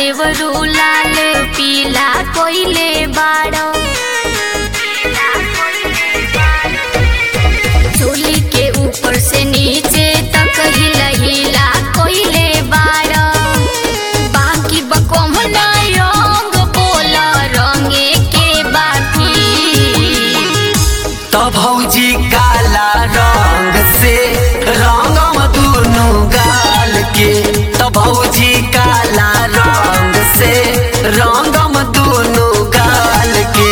देवरू लाल पीला कोइले बाड़ो चोली के ऊपर से नीचे तक हिला हिला कोइले बाड़ो बाकी बकम ना रंग बोला रंगे के बाकी तो भौजी काला रंग से रंगम दुनु गाल के तो भौजी काला रंग से रंगम दुनु गाल के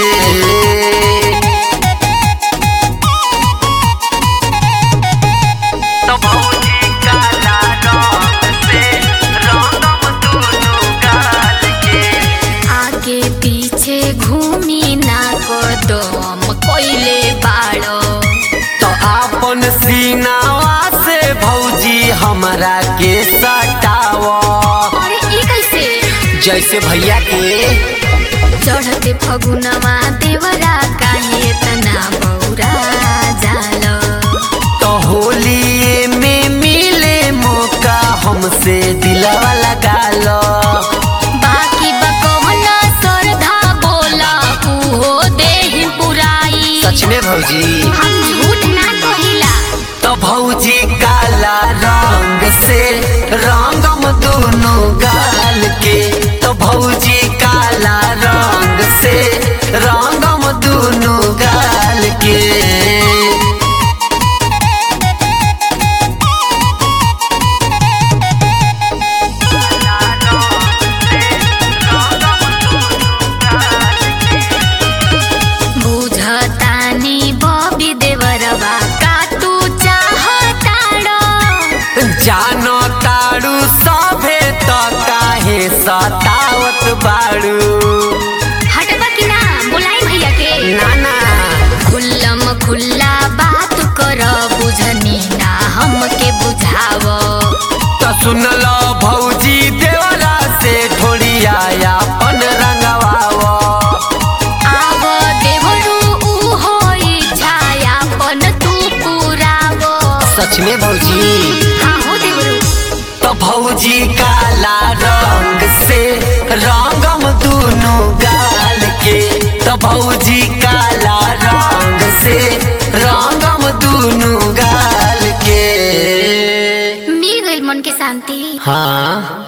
तो भौजी काला रंग से रंगम दुनु गाल के आगे पीछे घूमी ना कदम कोइले बाड़ो तो आपन सीनावा से भौजी हमरा के सटाव अरे ई कैसे जैसे भैया के चढ़ते फगुनवा देवरा काहे तना बौरा जाल तो होली में मिले मौका हमसे दिलवा लगा लो बाकी बकवना सरधा बोला उहो देहि पुराई सच में भौजी हम झूठ ना कहिला तो भौजी काला रंग से रंगम दोनों गाल के तो भौजी काला रंग से रंगम दोनों गाल के बुझतानी बबी देवरवा का तू चाहताड़ो जानो ताड़ू सभे तो काहे सतावत बाड़ू हटबा कि ना बुलाई भैया के नाना खुल्लम खुल्ला बात कर बुझनी ना हमके बुझाव तो सुन लो भौजी देवरा से ढोलिया अपन रंगवाव आव देवरू ऊ होई छायापन तू पुराव सच में भौजी हाँ हो देवरू तो भौजी काला रंग से रंगम दोनों गाल के तो भौजी काला रंग से रंगम दोनों गाल के मिल गइल मन के शांति हाँ